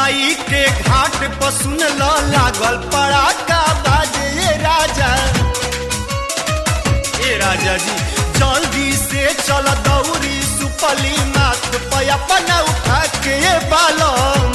माई के घाट पर सुन ल लागल पड़ाका बाजे ये राजा ए राजा जी जल्दी से चल दौरी सुपली माथ पे अपना उठा के ये बालम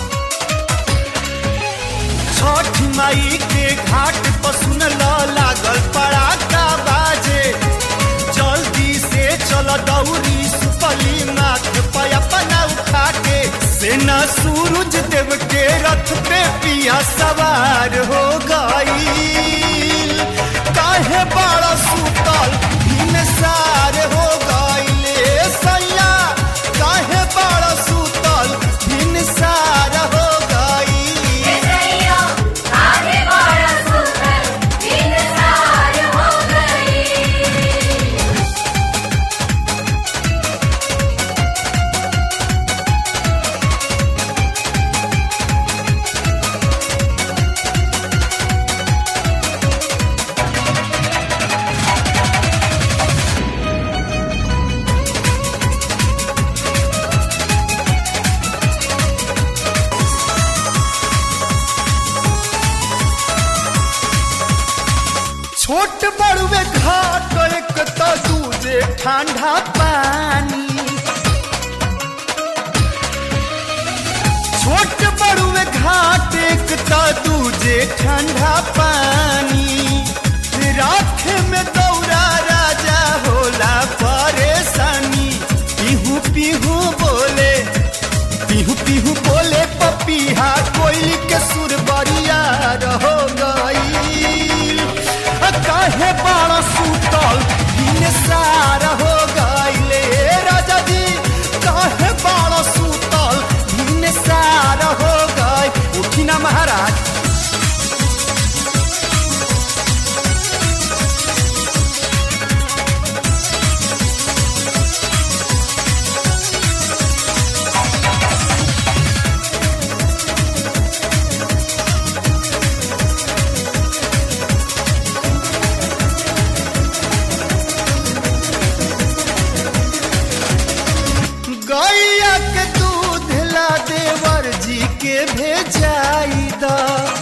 छठ माई के घाट पर सुन ल लागल पड़ाका बाजे जल्दी से चल दौरी सुपली माथ पे अपना उठा के सेना सूरज देव के रथ पे पिया सवार हो गई काहे बड़ा सुतल हिमसार हो गईले सैया काहे बड़ा सुतल हिमसार हो गई सैया आगे बड़ा सुंदर इंतजार हो गई छोट बड़ुए घाट एक तो दूजे ठंडा पानी छोट बड़ुए घाट एक तो दूजे ठंडा पानी राख में दौरा राजा होला परेशानी पीहू पीहू बोले पीहू पीहू बोले पपीहा कोयली के सुर बरिया रहो गई काहे बड़ा सुतल दिन सार हो गईले राजा जी काहे बड़ा सुतल दिन सार हो गई उठी ना महाराज गैया के दूध ला देवर जी के भेजाई दा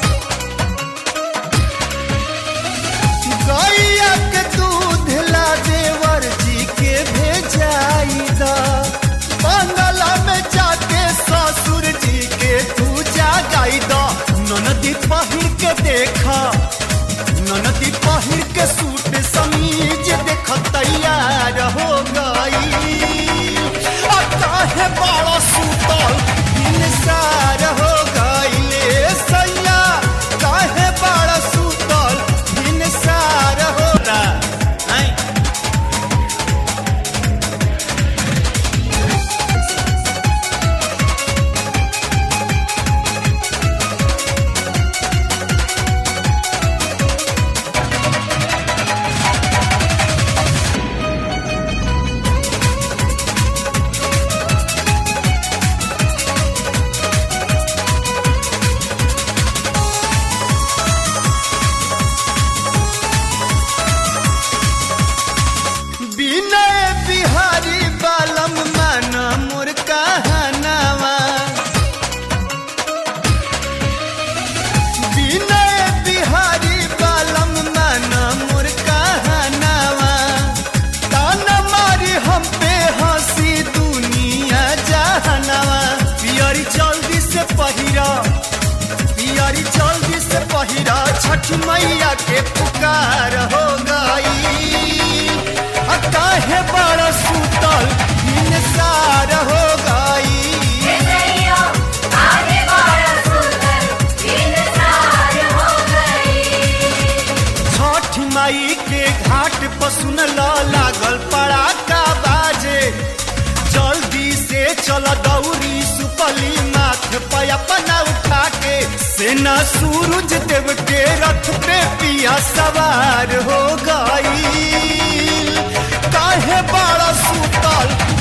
गैया के दूध ला देवर जी के भेजाई दा बंगला में जाके ससुर जी के तू जागाई दा ननदी पहिर के देखा ननदी पहिर के सूट समीज देख तैयार हो गई आ काहे बड़ा सुतल इंसार हो गईले सैया काहे बड़ा सुतल इंसार हो नहीं विनय बिहारी बालम मन मोर कहनावा विनय बिहारी बालम मन मोर कहनावा तान मारी हम पे हंसी दुनिया जहनावा पियरी जल्दी से पहिरा पियरी जल्दी से पहिरा छठ मैया के पुकार हो गई आ काहे बड़ा सुतल इंसार हो गई सैया आगे बड़ा सुंदर इंतजार हो गई छठ माई के घाट पर सुन ल लागल पड़ाका बाजे जल्दी से चल दौरी सुपली माथ पे अपना उठा के सेना सूरज देव के रथ पे पिया सवार हो गई काहे बड़ा सुतल